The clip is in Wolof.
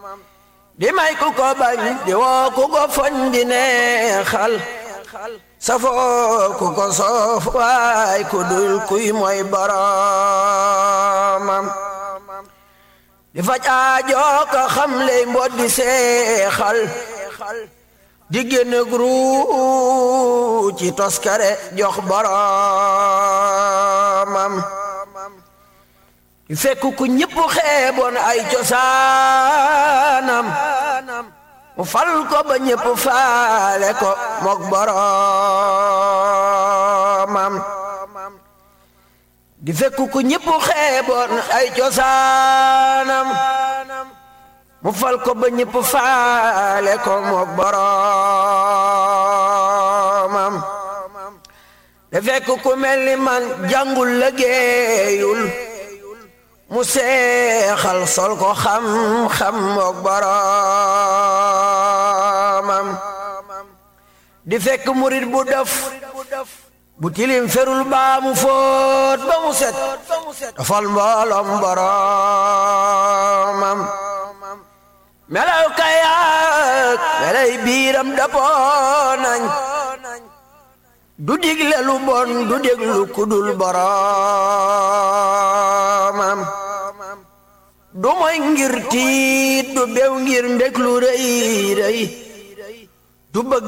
di may ku ko bañ di woo ku ko foñ di neexal safoo ku ko soof waay ku dul kuy mooy boromam di faj aajoo ka xam ley mbot di seexal di génn gru ci toskare jox boromam di fekk ku ñëpp xeeboon ay cosaanam mu fal ko ba ñëpp faale ko mook boromam di fekk ku ñëpp xeeboon ay cosaanam mu fal ko ba ñëpp faale ko mook boromam di fekk ku mel ni man jàngul liggéeyul mu seexal sol ko xam-xam mook boromam di fekk murit bu def bu tilim ferul baa mu fóot ba mu set dafal mbooloom boromam melaw kayaak melay biiram dapoo nañ du digle lu bon du déglu kudul boromam du moy ngir tiit du bew ngir mbég lu rëy rëy du bëgg